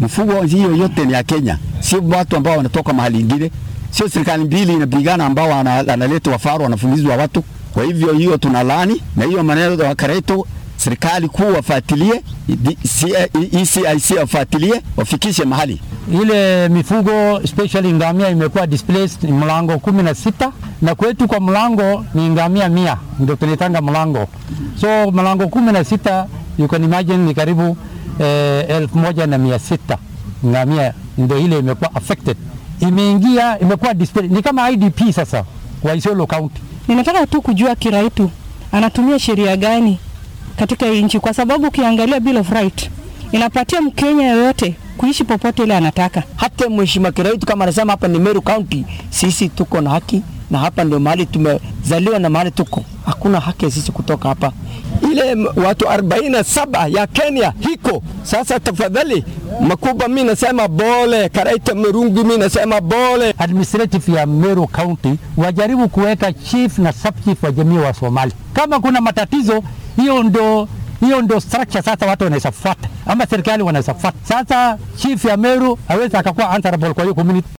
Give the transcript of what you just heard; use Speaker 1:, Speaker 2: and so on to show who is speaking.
Speaker 1: Mifugo hiyo yote ni ya Kenya, sio watu ambao wanatoka mahali ingine, sio serikali mbili inapigana ambao analeta wafaru wanafumizwa watu. Kwa hivyo hiyo tunalani na hiyo maneno ya Kareto, serikali kuu wafuatilie, ECIC wafuatilie, wafikishe mahali
Speaker 2: ile mifugo especially ngamia imekuwa displaced mlango kumi na sita na kwetu kwa mlango ni ngamia mia ndio tunaitanga mlango, so mlango kumi na sita you can imagine ni karibu eh, elfu moja na mia sita ngamia ndio ile imekuwa affected, imeingia imekuwa displaced, ni kama IDP sasa kwa Isiolo County.
Speaker 3: Ninataka tu kujua Kiraitu anatumia sheria gani katika hii nchi, kwa sababu ukiangalia Bill of Right inapatia Mkenya yoyote kuishi popote ile anataka.
Speaker 4: Hata mheshimiwa Kiraitu kama anasema hapa ni Meru County, sisi tuko na haki na hapa ndio mahali tumezaliwa na mahali tuko, hakuna haki sisi kutoka hapa.
Speaker 5: Ile watu 47 ya Kenya hiko sasa. Tafadhali Makuba, mi nasema bole, Karaita Merungu, mi nasema bole.
Speaker 2: Administrative ya Meru County wajaribu kuweka chief na sub chief wa jamii wa Somali. Kama kuna matatizo, hiyo ndo hiyo ndo structure sasa watu wanaweza fuata ama serikali wanaweza fuata. Sasa chief ya Meru hawezi akakuwa answerable kwa hiyo community.